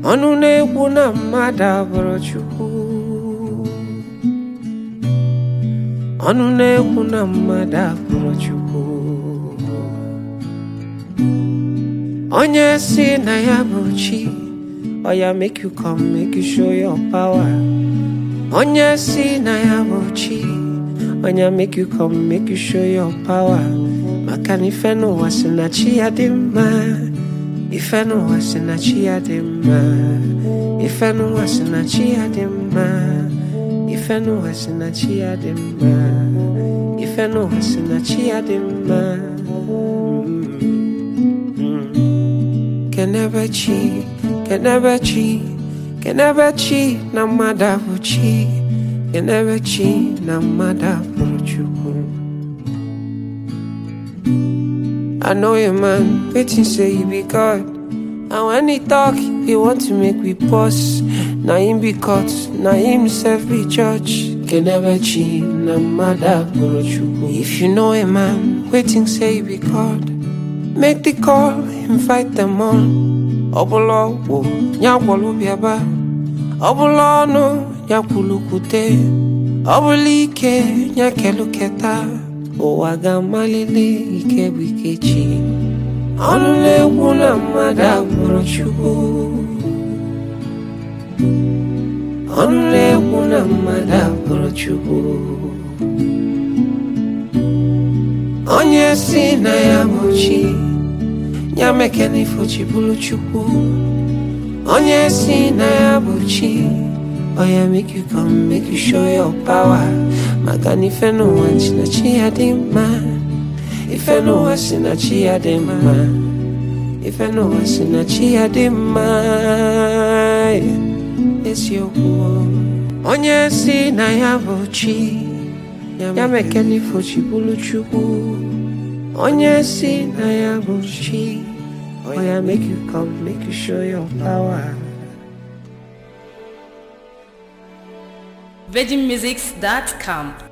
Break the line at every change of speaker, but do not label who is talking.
ọnụ na-ekwu na mmadụ abụrụ Chukwu ọnụ na-ekwu na mmadụ abụrụ Chukwu onye si na ya bụ chi ọ ya make you come make you show your power onye si na ya bụ chi onye make you come make you show your power maka na ife n'ụwa si na chi ya dị mma ife n'ụwa si na chi ya dị mma ife n'ụwa si na chi ya dị mma ife n'ụwa si na chi ya dị mma ife n'ụwa si na chi ya dị mma kenebe chi kenebe chi kenebe chi na mmadụ abụ chi kenebe chi na mmadụ abụrụ chukwu I know a man waiting say he be God. And when he talk, he want to make we pause. Na him be caught, na himself be judge. Can never cheat, na mother If you know a man waiting say he be God, make the call, invite them all. Ọbụla ọgwụ ya gwọrọ bịaba ọbụla ọnụ ya kwulukwute ọbụla ike ya keluketa ụwa ga-amalite ike bụ ike chi ọnụ na-ekwu na mmadụ agbụrụ chukwu ọnụ na-ekwu na mmadụ agbụrụ chukwu onye si na ya bụ chi ya mekena ifochi bụrụ chukwu onye si na ya bụ chi Oh yeah, make you come, make you show your power. Maka na ife n'ụwa si na chi ya dị mma. Ife n'ụwa si na chi ya dị mma. Ife n'ụwa si na chi ya dị mma. Eziokwu. Onye si na ya bụ chi. Ya meke n'ifo chi bụrụ chukwu. Onye si na ya bụ chi. Oh yeah, make you come, make you show your power.
VeggieMusics.com